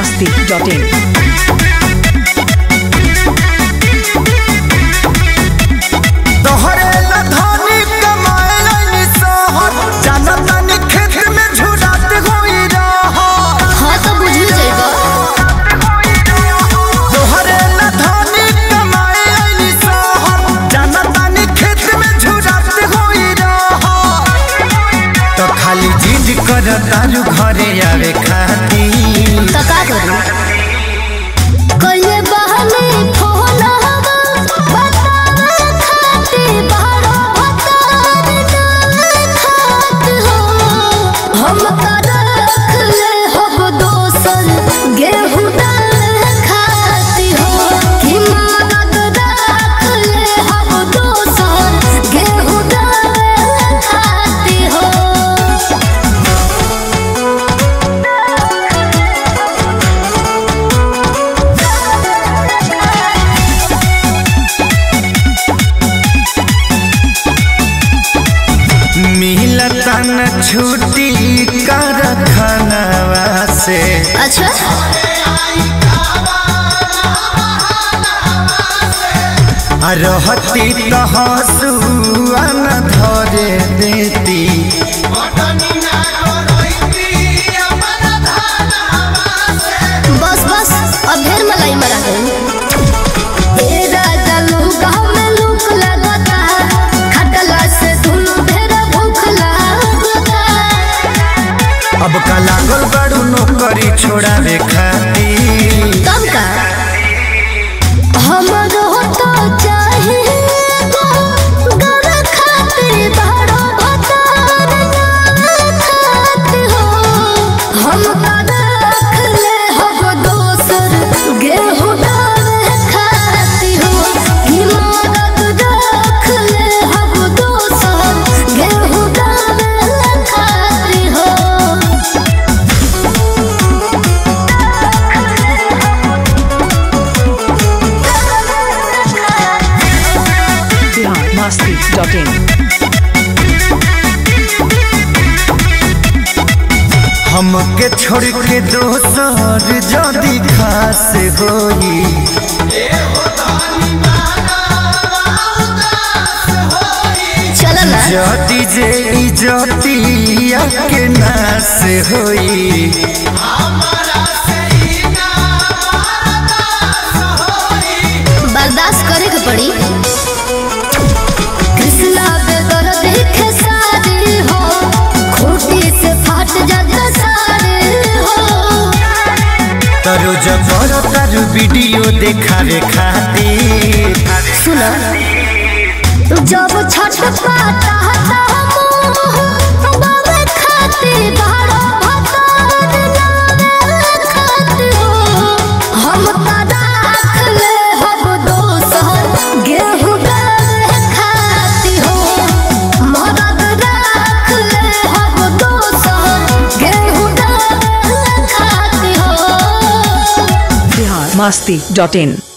masti.in. तोहरे लधानी कमाए लाइनी सहर जाना तानी खेत में झुरात होई रहर हाँ तो बुझू जाएगा तोहरे लधानी कमाए लाइनी सहर जाना तानी खेत में झुरात होई रहर तो खाली जिद कर तारू घरे आवे खाती तो का करूं कइले बहने फोन हवा बतावे खाते बारो भतार डाल खात हो हम का रख ले हब दोसन गेहूं डाल खाती हो कि मदद रख ले हब दोसन गेहूं डाल खाती हो मिलता न छुट्टी कर खानवा से अच्छा आ रहती तो हंसुआ न धरे देती बस बस अब ढेर मलाई मरा गई ए राजा लोग में लूक लगता खटला से दुनु ढेर भूख लगता अब का लागल बड़ू नौकरी छोड़ावे खाती तब का हमरो तो चाहे गर खाते बड़ो भतार नाम खात हो हम का रख ले हब दोसर गेहूं डाल खाती हो कि मदद रख ले हब दोसर गेहूं डाल खाती हो Bihar masti.in. हमके छोड़ के दोसर जदी खास होई चल ना जदी जे इजतिया के नास होई बर्दाश्त करे के पड़ी कृष्णा बेदर देखे सारे हो खूटी से फाट जाता सारे हो तरो जबर तारू वीडियो देखावे खातिर सुना जब छठ पाता बाबे खाते बारो भतार नामे खाते हो हम का राख ले हब दोसर गेहूं डाल खाती हो मदद राख ले हब दोसर गेहूं डाल खाती हो Bihar masti.in.